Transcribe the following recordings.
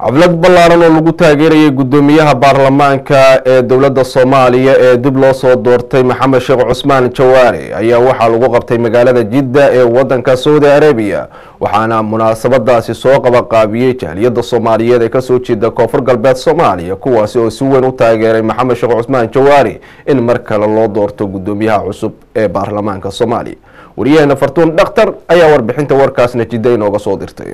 xaflad ballaaran oo lagu taageerayay guddoomiyaha baarlamaanka ee dowladda soomaaliya ee dib loo soo doortay maxamed sheekh cusmaan jawaare ayaa waxaa lagu qabtay magaalada jidda ee wadanka saudi arabiya waxaana munaasabadaasi soo qabaqaabiyey jahliyadda soomaaliyeed ee kasoo jeeda koonfur galbeed soomaaliya kuwaasi oo si weyn u taageeray maxamed sheekh cusmaan jawaare in mar kale loo doorto guddoomiyaha cusub ee baarlamaanka soomaaliya wariyaheena fartuun dhakhtar ayaa warbixinta warkaasna jidda inooga soo dirtay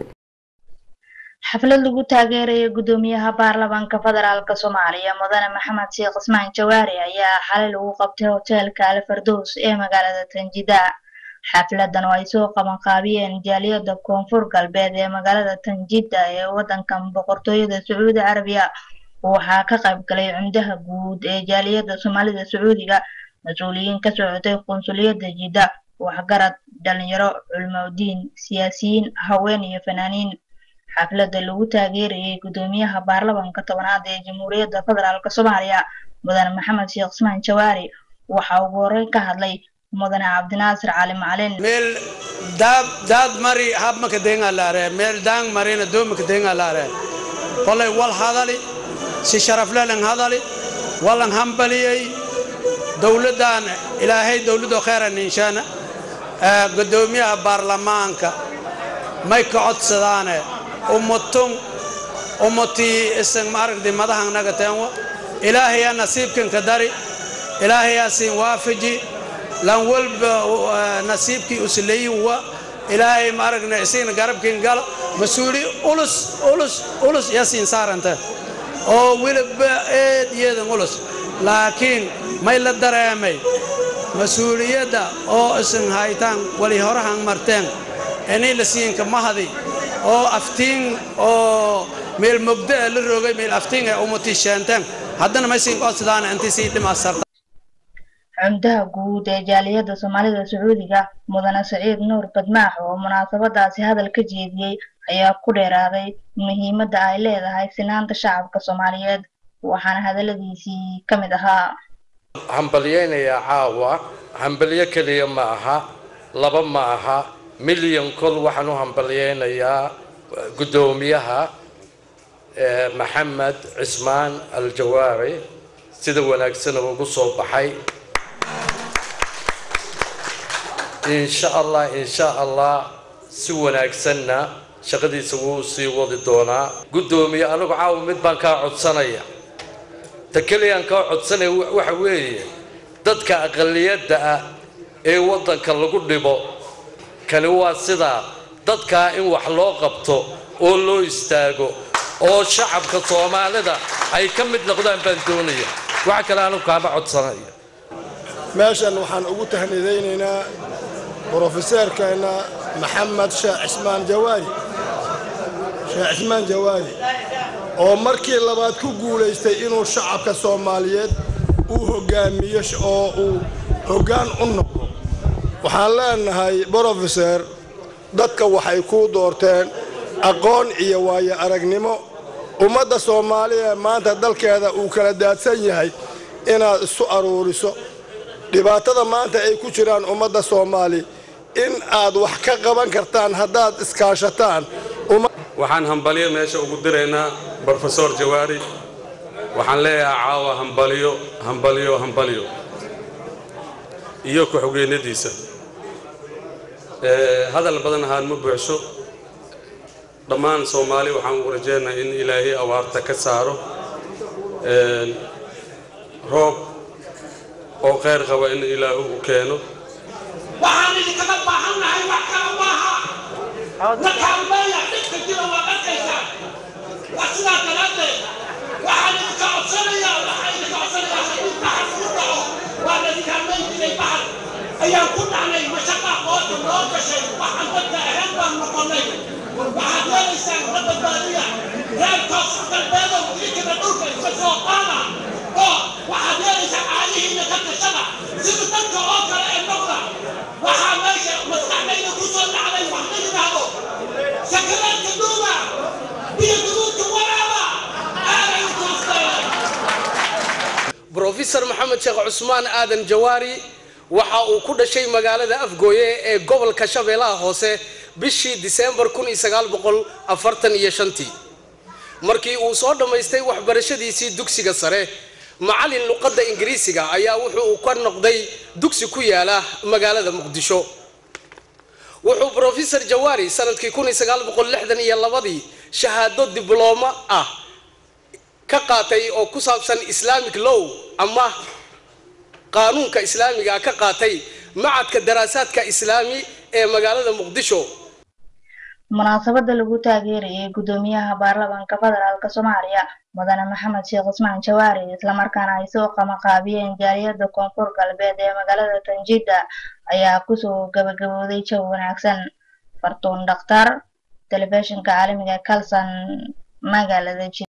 xaflad lagu taageeraya guddoomiyaha baarlamaanka federaalk soomaaliya mudane maxamed sheekh cismaan jawaari ayaa xalay lagu qabtay hoteelka alfardows ee magaalada tanjida xafladan oo ay soo qabanqaabiyeen jaaliyada koonfur galbeed ee magaalada tanjida ee wadankan boqortooyada sacuudi carabiya waxaa ka qayb galay cumdaha guud ee jaaliyada soomaalida sacuudiga mas-uuliyiin ka socotay qunsuliyada jidda waxgarad dhalinyaro culmodiin siyaasiyiin haween iyo fanaaniin xaflada lagu taageerayay guddoomiyaha baarlamanka tobanaad ee jamhuuriyadda federaalk soomaaliya mudane maxamed sheekh cismaan jawaari waxaa ugu horeyn ka hadlay mudane cabdinaasir cali macalin meel daab daad mari habmaka denga laare meel daang marina doomaka denga laare kolay wal hadali si sharaflelan hadali walan hambaliyey dowladdan ilaahay dowladoo khayran inshaana guddoomiyaha baarlamaanka may ka codsadaane ummatun ummatii isan maaragtay madahan naga teenwa ilaahayaa nasiibkanka dari ilaahayaa siin waafaji lan walba nasiibkii usleeyinwa ilaahay maaragna isigna garabkin gala mas-uuli ulus ulus ulus yaa siin saaranta oo weliba eed iyadan ulus laakiin may la dareemay mas-uuliyadda oo isan haytaan wali horahan marteen inay la siinka mahadi oo aftiin oo meel mogdaa la rogay meel aftiin ay umati sheenteen haddana may siin codsadaan intii sii dhimasarta cumdaha guud ee jaaliyadda soomaalida sacuudiga mudane saciid nuur badmaax oo munaasabadaasi hadal ka jeediyey ayaa ku dheeraaday muhiimadda ay leedahay sinaanta shacabka soomaaliyeed waxaana hadaladiisii ka mid ahaa hambalyaynayaa caawa hambalyo keliya ma aha laba ma aha milyan kol waxaan u hambalyaynayaa guddoomiyaha maxamed cismaan aljawaari sida wanaagsan ugu soo baxay insha allah insha allah si wanaagsanna shaqadiisa wuu sii wadi doonaa guddoomiye anigu caawa mid baan kaa codsanaya ta keliyaan kaa codsanaya waxa weeye dadka aqaliyadda ah ee waddanka lagu dhibo kani waa sidaa dadkaa in wax loo qabto oo loo istaago oo shacabka soomaalida ay ka mid noqdaan baan doonaya wax kale anigu kaama codsanaya meeshan waxaan ugu tahnidaynaynaa brofeseerkeenna maxamed sheekh cismaan jawaari sheekh cismaan jawaari oo markii labaad ku guulaystay inuu shacabka soomaaliyeed uu hoggaamiyo oo uu hoggaan u noqdo waxaan leenahay brofeser dadka waxay kuu doorteen aqoon iyo waayo aragnimo ummadda soomaaliya maanta dalkeeda uu kala daadsan yahay inaad isu aruuriso dhibaatada maanta ay ku jiraan ummadda soomaali in aad wax ka qaban kartaan haddaad iskaashataan waxaan hambalyo meesha ugu diraynaa brofesor jawaari waxaan leeyahay caawa hambalyo hambalyo hambalyo iyo ku-xogeennadiisa hadal badan ahaan ma buuxsho dhammaan soomaali waxaan ugu rajaynaha in ilaahay awaarta ka saaro roob oo khayr qaba in ilaahu u keeno waxaan idinkaga baahannahay wax kala maaha na kaalmeeya dhibka jira waa arkaysaa waa sidaa daraaddeed waxaan idinka codsanayaa waxaan idinka codsanayaa haddii baxar ku dhaco waa laydin kaalmeyn jiray baxar ayaan ku dhacnay mashaqa qoota noo gashay waxaan dadka ahayn baan noqonnay waxaad yeelaysaan la badbaadiya reer koonfur galbeedow idinkana dhulka iska soo qaada oo waxaad yeelaysaan caadihiina ka tashada sida dadka oo kale ee noqda waxaa meesha maskaxdayda ku soo dhacday wax la yidhaahdo sakaraadka duuba biyo guduudka waraaba aaday u toosteen brofesor maxamed sheekh cusmaan aadan jawaari waxa uu ku dhashay magaalada afgooye ee gobolka shabeellaha hoose bishii diseembar kun iyo sagaal boqol afartan iyo shantii markii uu soo dhammaystay waxbarashadiisii dugsiga sare macallin luqadda ingiriisiga ayaa wuxuu ka noqday dugsi ku yaala magaalada muqdisho wuxuu brofesor jawaari sanadkii kun iyo sagaal boqol lixdan iyo labadii shahaado diblooma ah ka qaatay oo ku saabsan islamic law ama qaanuunka islaamiga ka qaatay macadka daraasaadka islaami ee magaalada muqdisho munaasabada lagu taageerayay gudoomiyaha baarlamaanka federaalk soomaaliya mudane maxamed sheekh cismaan jawaari islamarkaana ay soo qamaqaabiyeen jaaliyada koonfur galbeed ee magaalada tanjida ayaa kusoo gabagabooday jaw wanaagsan fartuun dhakhtar telefishinka caalamiga kalson magaalada